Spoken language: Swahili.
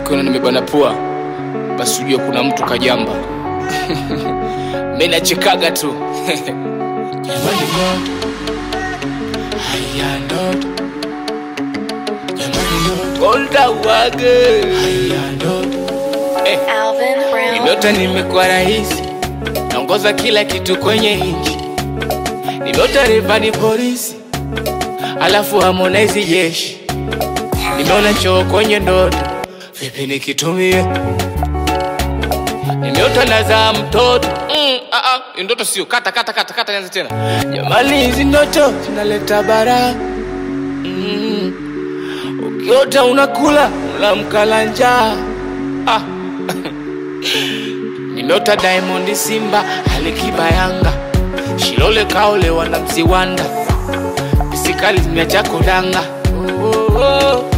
ukiona nimebana pua basi ujue kuna mtu kajamba mi nachekaga tu Jamani no. Haya no. Jamani no. Golda wage. Haya no. Eh. Alvin Brown. Nimeota nimekuwa rahisi, naongoza kila kitu kwenye nchi. Nimeota rivani polisi, alafu Harmonize jeshi. Nimeona choo kwenye ndoto, vipi nikitumie? Nimeota nazaa mtoto mm, ah, ah, hii ndoto sio kata kata kata kata, nianze tena. Jamani, hizi ndoto zinaleta bara mm. Ukiota unakula unamkala njaa ah. Nimeota Diamond Simba Alikiba Yanga Shilole kaolewa na Mziwanda Pisikali zimeacha kodanga oh, oh, oh.